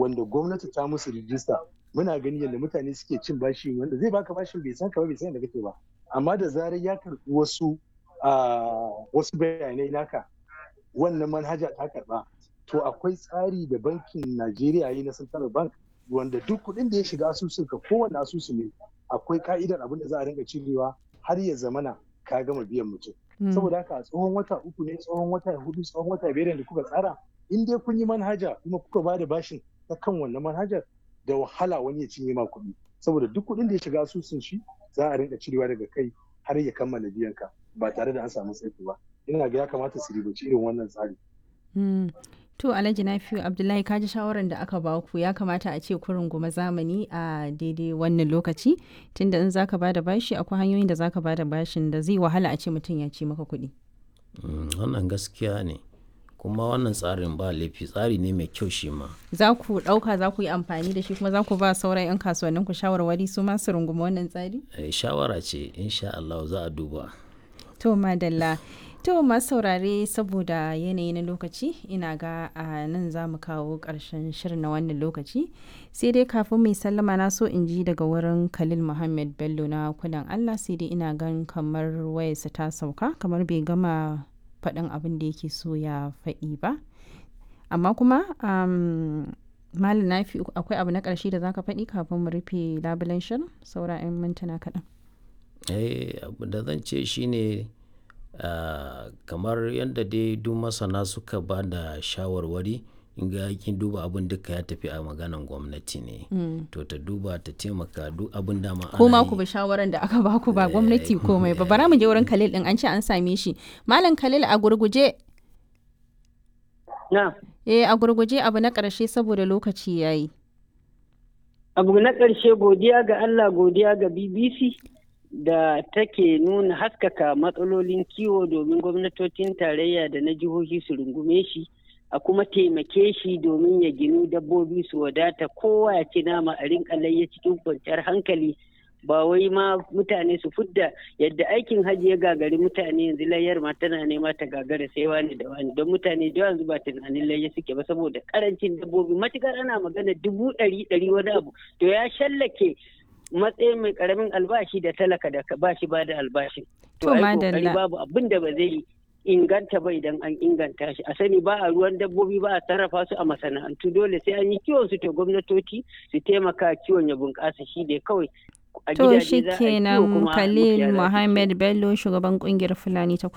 wanda gwamnati ta musu rijista muna gani yadda mutane suke cin bashi wanda zai baka bashin bai san ka ba bai san da kake ba amma da zarar ya karɓi wasu wasu bayanai naka wannan manhaja ta karɓa to akwai tsari da bankin Najeriya yi na Central Bank wanda duk kuɗin da ya shiga asusun ka kowane asusu ne akwai ka'idar abin da za a rinka cirewa har ya zamana ka gama biyan mutum saboda haka tsohon wata uku ne tsohon wata hudu tsohon wata biyar da kuka tsara in dai kun yi manhaja kuma kuka ba da bashin ta kan wannan manhajar da wahala wani ya cinye ma kuɗi saboda duk kuɗin da ya shiga asusun shi za a rinka cirewa daga kai har ya kammala biyan ka ba tare da an samu tsaiko ba ina ga ya kamata su ribaci irin wannan tsari. To Alhaji Nafiu Abdullahi kaji shawarar da aka ba ku ya kamata a ce kurin goma zamani a daidai wannan lokaci tunda in zaka bada bashi akwai hanyoyin da zaka bada bashin da zai wahala a ce mutum ya ci maka kuɗi. Wannan gaskiya ne kuma wannan tsarin ba laifi tsari ne mai kyau shi ma. Za ku ɗauka za ku yi amfani da shi kuma za ku ba sauran 'yan kasuwannin ku shawarwari su ma su rungumi wannan tsari? Shawara ce insha Allah za a duba. To madalla. To masu saurare saboda yanayi na lokaci ina ga a nan za mu kawo ƙarshen shirin na wannan lokaci sai dai kafin mai sallama na so in ji daga wurin Khalil Muhammad Bello na kudan Allah sai dai ina gan kamar wayarsa ta sauka kamar bai gama faɗin abin da yake so ya faɗi ba amma kuma malam nafi akwai abu na ƙarshe da zaka faɗi kafin mu rufe labulen shirin saura 'yan mintuna kaɗan. eh abu da zan ce shine Uh, kamar yadda dai duk masana suka ba da shawarwari in ga kin duba abin duka ya tafi a maganan gwamnati ne mm. to ta duba ta taimaka duk abin da ma kuma ku bi shawaran da aka baku ba gwamnati komai ba bara mu je wurin Khalil din an ce an same shi malam Khalil a gurguje na eh a gurguje abu na karshe saboda lokaci yayi abu na karshe godiya ga Allah godiya ga BBC da take nuna haskaka matsalolin kiwo domin gwamnatocin tarayya da na jihohi su rungume shi a kuma taimake shi domin ya ginu dabbobi su wadata kowa ya ci nama a rinka layya cikin kwanciyar hankali ba wai ma mutane su fudda yadda aikin hajji ya gagari mutane yanzu layyar ma tana nema ta gagara sai wani da wani don mutane da yanzu ba tunanin layya suke ba saboda karancin dabbobi matukar ana magana dubu ɗari ɗari wani abu to ya shallake matsayin mai karamin albashi da talaka da ba shi ba da albashin. To madalla. babu abin da ba zai inganta ba idan an inganta shi. A sani ba a ruwan dabbobi ba a sarrafa su a masana'antu dole sai an yi kiwon su to gwamnatoci su taimaka kiwon ya bunƙasa shi ne kawai. To shi kenan Khalil Muhammad Bello shugaban kungiyar Fulani ta